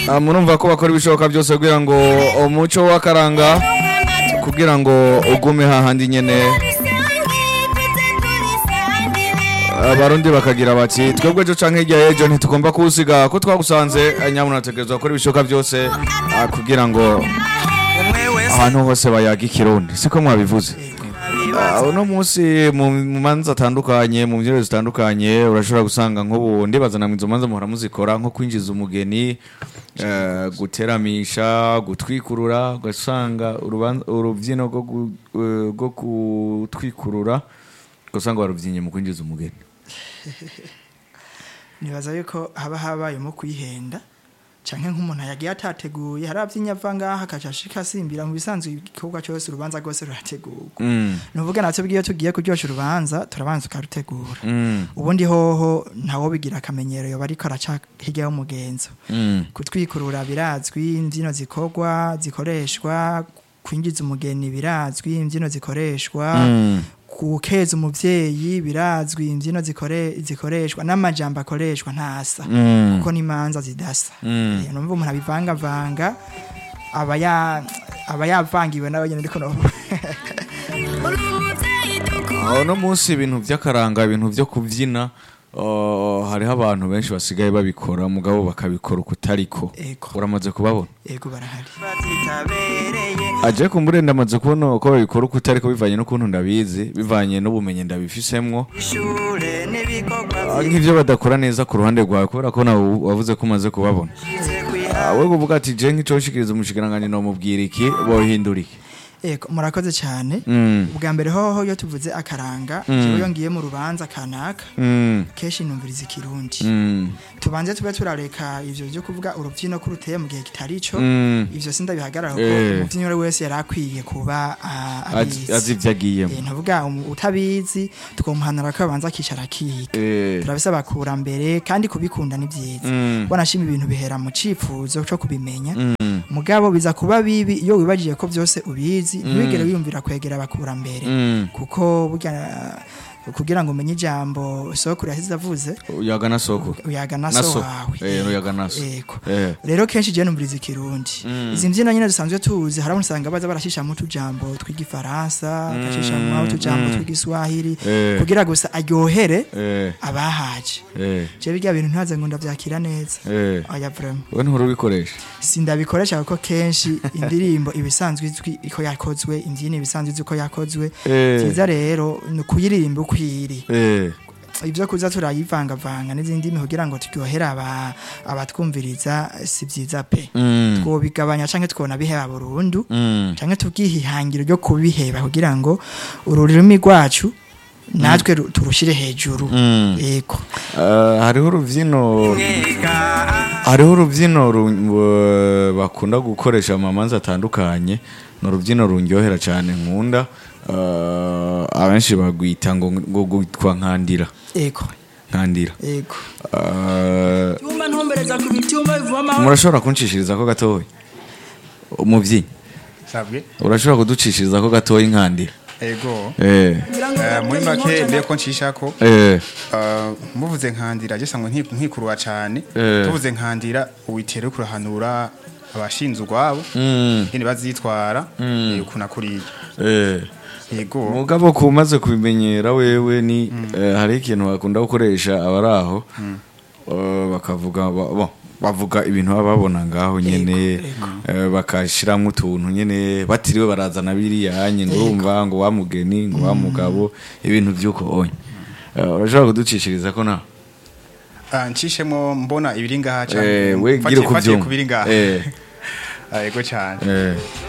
Ah, murumva ko bakora ibishoboka byose kugira ngo umuco w'akaranga kugira ngo ugume hahandi nyene abarundi bakagira bati twebwe ejo canke hirya y'ejo ntitugomba kuwusiga ko twagusanze eh, nyabuna ategerezwa gukora ibishoboka byose ah, kugira ngo ahantu hose bayaga ikirundi siko mwabivuze Ah, uno munsi mu mu manza atandukanye mu mbyino zitandukanye urashobora gusanga nk'ubu ndibaza namwe izo manza muhora muzikora nko kwinjiza umugeni eh, guteramisha gutwikurura ugasanga uruban- urubyino rwo gu- eh, rwo gutwikurura ugasanga barubyinnye mu kwinjiza umugeni nibaza yuko haba habayemo kwihenda canke nk'umuntu yagiye atateguye hari abyinya ava ngaha akaca ashika asimbira mu bisanzwe igikorwa cyose urubanza rwose rurategurwa Mm, nuvuga natwe bwiyo tugiye kuryosha urubanza turabanza tukarutegura mm, ubundi hoho ntawo bigira akamenyero yoba ariko araca hirya y'umugenzo mm, kutwikurura birazwi imbyino zikorwa zikoreshwa kwinjiza umugeni birazwi imbyino zikoreshwa mm. gukeza umuvyeyi birazwi imbyino zikore, zikoreshwa n'amajambo akoreshwa ntasa Mm. kuko n'imanza zidasa Mm. Eh, numva umuntu abivangavanga aba ya- aba yavangiwe nawe nyene ariko no Ah, uno munsi ibintu by'akaranga ibintu byo kubyina ah, hariho abantu benshi basigaye babikora mugabo bakabikora ukutariko Ego. uramaze kubabona ego barahari aje kumbure ndamaze kubona ko babikora ukutariko bivanye n'ukuntu ndabizi bivanye n'ubumenyi ndabifisemwo Ah, nk'ivyo badakora neza ku ruhande rwawe kubera ko nawe wavuze ko umaze kubabona Ah, we kuvuga ati je nk'icoshikiriza umushikiranganji nomubwira iki bohindura iki ego murakoze cyane Mm, ubwa mbere hoho iyo tuvuze akaranga Mm. jewe iyo ngiye mu rubanza kanaka mm, kenshi numviriza ikirundi mm, tubanze tube turareka ivyo byo kuvuga urubyino ko ruteye mu gihe kitari ico mm. ivyo sindabihagarara kuko Eh. umuvyinnyi uwo ari wese yari akwiye kuba ah, Azi- azi abizi ivyo agiyemo Eh, ntuvuga um- utabizi tukamuhanura ko abanza akicara akiga Eh, turabisaba kurambere kandi kubikunda ni byiza mm, wanashima ibintu bihera mu cifuzo cyo kubimenya mm, mugabo biza kuba bibi iyo wibagiye ko byose ubizi ntiwigere wiyumvira kwegera abakurambere mm. kuko burya kugira ngo umenye ijambo sokuru yasize avuze uyaga na soko uyaga na Na so so. wawe Eh, uyaga na so. Yego. Eh. rero kenshi je numviriza ikirundi Mm. izi mbyino nyine dusanzwe tuzi hari usanga baza barashishamo utujambo tw'igifaransa agashishamo utujambo mm. tw'igiswahili Eh. kugira gusa aryohere Eh, abahaje eh, je birya bintu ntaze ngo ndavyakira neza eh. oya vraiment we nturi ubikoresha sindabikoresha kuko kenshi indirimbo ibisanzwe izwi ko yakozwe imbyino ibisanzwe izwi ko yakozwe Eh. byiza rero ni ukuyiririmba uko iri Eh, ibyo kuza turayivangavanga n'izindi ndimi kugira ngo turyohere aba- abatwumviriza si byiza pe mm, twobigabanya canke twona biheba burundu mm. canke tubwihihangiro ryo kubiheba kugira ngo ururimi rwacu natwe ru- turushire hejuru Mm. yego Eh, hariho urubyino hariho urubyino ru- bu- bakunda gukoresha mu mamanza atandukanye ni urubyino rundyohera cyane nkunda Eh, abenshi bagwita ngo ngo gwitwa nkandira yego nkandira yego Eh, Tumba ntumbereza ku bitumba bivoma murashobora kunshishiriza ko gatoya umubyinnyi sabwe urashobora kuducishiriza ko gatoya inkandira ego eh Eh, muri make mbere ko nshishako eh eh, muvuze nkandira je sangwe nti- nkikurwa cane Eh. tuvuze nkandira uwitere kurahanura abashinzwe ubwabo mm, nyene bazitwara Mm. eh, ukuna kuriya eh yego mugabo ko umaze kubimenyera wewe ni eh, hari ikintu bakunda gukoresha abari aho eh, bakavuga ba- bo, bavuga ibintu baba babona ngaho nyene eh, bakashiramo utuntu nyene batiriwe barazana biriya nye ngo urumva ngo wa mugeni ngo wa mugabo ibintu by'uko onye Eh, urashobora kuducishiriza ko nawe Ah, ncishemo mbona ibiri ngaha Eh, we Mfatiye- gira uko mfatiye ubyumva. ku biri ngaha Eh. Ah, yego cane eh